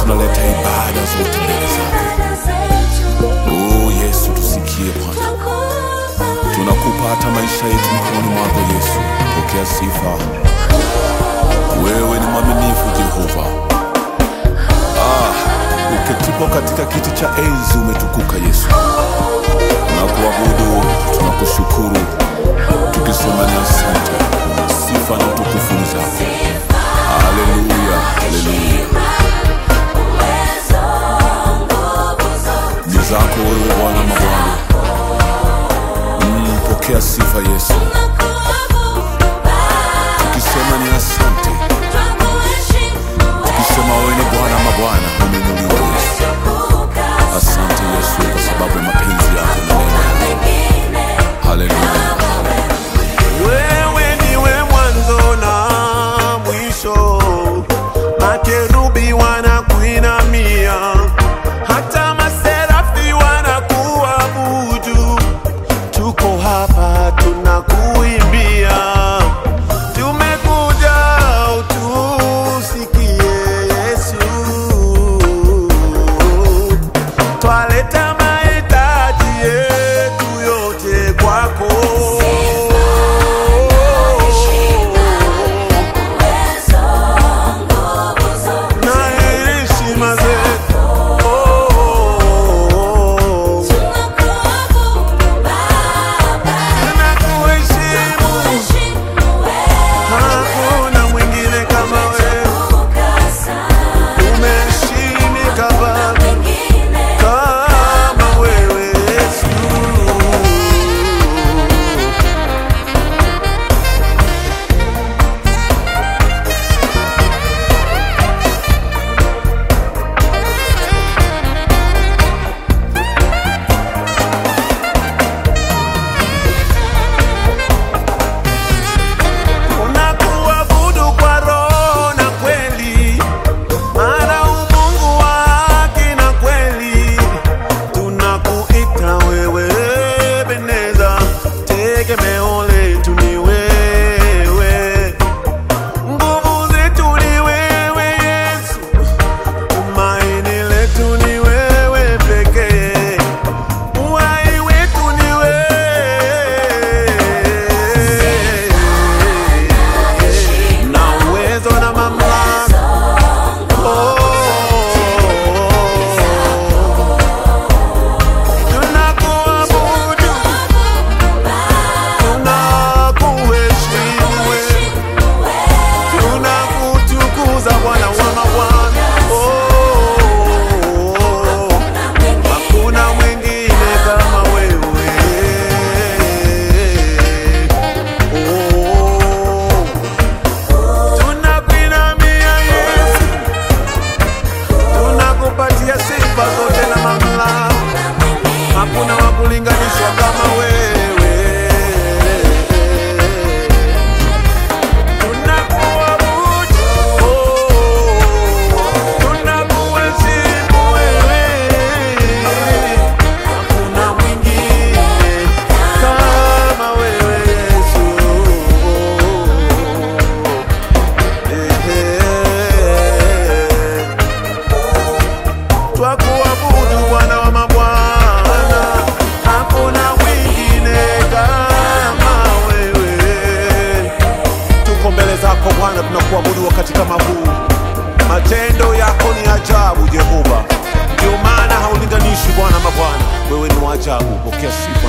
tunaleta ibada zote mbele zako. Oh Yesu, tusikie Bwana, tunakupa hata maisha yetu mikononi mwako Yesu. Pokea sifa, wewe ni mwaminifu Jehova. Ah, uketipo katika kiti cha enzi umetukuka Yesu. Tunakuabudu, tunakushukuru, tukisema ni asante. Sifa na utukufu ni zako. Haleluya, haleluya. Ni zako wewe Bwana mabwana. Mm, pokea sifa Yesu, tukisema ni asante, tukisema wewe ni Bwana mabwana, umeinuliwa Yesu. Asante Yesu kwa sababu ya mapenzi yako na neema yako. Haleluya. Wewe niwe mwanzo na mwisho, makerubi wanakuinamia, hata maserafi wanakuabudu. Tuko hapa tunakuimbia, tumekuja utusikie Yesu, twaleta mahitaji yetu yote kwako. na heshima zetu. Oh, tunakuheshimu, hakuna mwingine kama wewe. Umeheshimika Baba, kama wewe Yesu. Unakuabudu kwa roho na kweli, maana umungu wa haki na kweli. Tunakuita wewe Ebeneza, tegemeo letu ni wewe, nguvu zetu ni wewe Yesu, tumaini letu ni wewe pekee, uhai wetu ni wewe na uwezo na mamlaka. Oh, tunakuabudu, tunakuheshimu wewe, tunakutukuza Bwana wa mabwana. Oh, hakuna mwingine kama wewe. Oh, Tunakuinamia Yesu, tunakupatia sifa zote na mamlaka. Hakuna wa kulinganishwa kama wewe. Tunakuabudu, oh, tunakuheshimu wewe. Hakuna mwingine kama wewe Yesu. Twakuabudu Bwana wa mabwana, hakuna mwingine kama wewe. Tuko mbele zako Bwana, tunakuabudu wakati kama huu. Matendo yako ni ajabu Jehova, ndio maana haulinganishi Bwana mabwana. Wewe ni wa ajabu, pokea sifa